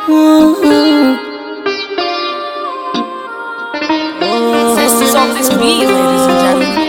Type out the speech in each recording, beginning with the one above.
This is on this beat, ladies and gentlemen.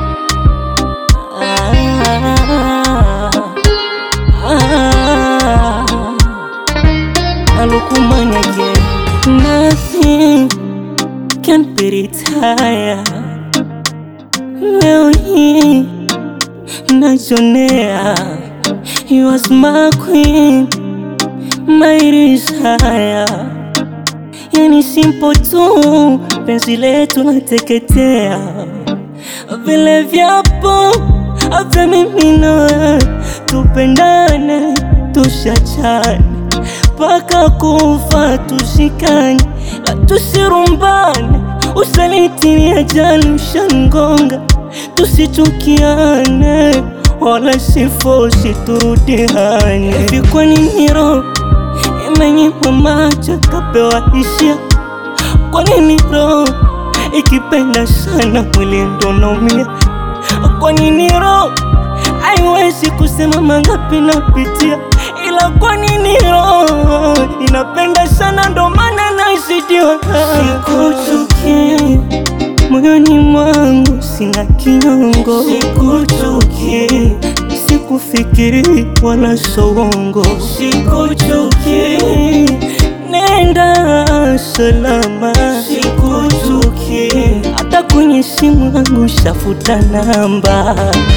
Alukumanya again. Nothing can be retired. Leo hii najonea You was my queen, my desire. Yani simple tu, penzi letu nateketea vile vyapo vya mimi na wewe, tupendane tushachane mpaka kufa tushikane, la tusirumbane. Usaliti ni ajali ushangonga, tusichukiane wala sifosi turudiane. Hivi kwa nini roho imenyimwa macho kapewa hisia? Kwa nini roho ikipenda sana mwili ndo naumia? Kwa nini roho haiwezi kusema mangapi napitia? Ila kwa nini roho inapenda sana ndo maana nasidiwa? Sikuchuki moyoni mwangu sina kinyongo, sikuchuki sikufikiri wala sowongo, sikuchuki nenda salama, sikuchuki hata kwenye simu yangu shafuta namba.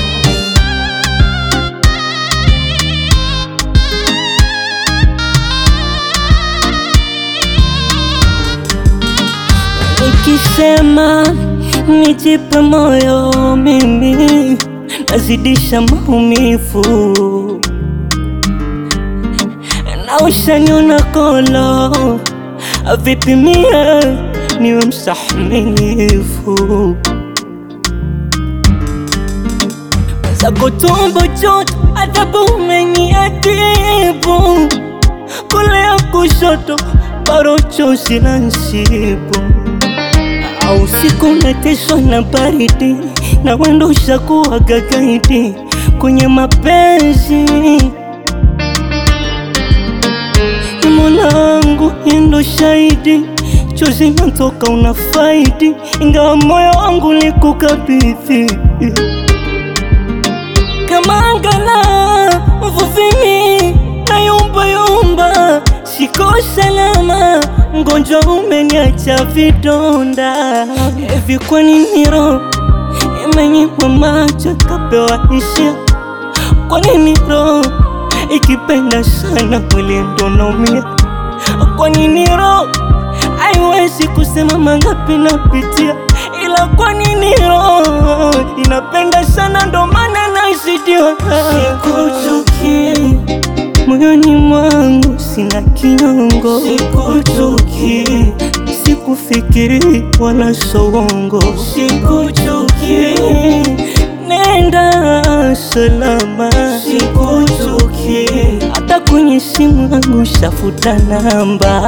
Nikisema nijipe moyo mimi nazidisha maumivu na ushaniona kolo vipi mie niwe mstahimilivu zako tumbo joto adhabu umeniadhibu kulea kushoto bado chozi la nsibu au usiku nateswa na baridi na wendo ushakuwa gagaidi kwenye mapenzi Mola wangu endo shahidi, chozi natoka una faidi, ingawa moyo wangu likukabidhi kama angala mvuvimi na yumba yumba, siko salama, mgonjwa umeniacha vidonda. Hivi kwa nini roho imenyimwa macho kapewa hisia? Kwa nini roho ikipenda sana mwili ndo naumia? Kwa nini roho haiwezi kusema mangapi napitia? Ila kwa nini roho inapenda sana ndo maana nasidiwa? Sikuchuki moyoni mwangu sina kinyongo, sikuchuki sikufikiri wala sowongo, sikuchuki nenda salama, sikuchuki hata kwenye simu yangu shafuta namba.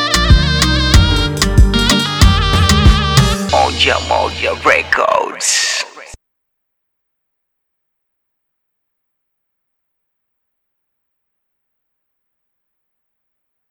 Moja Moja Records.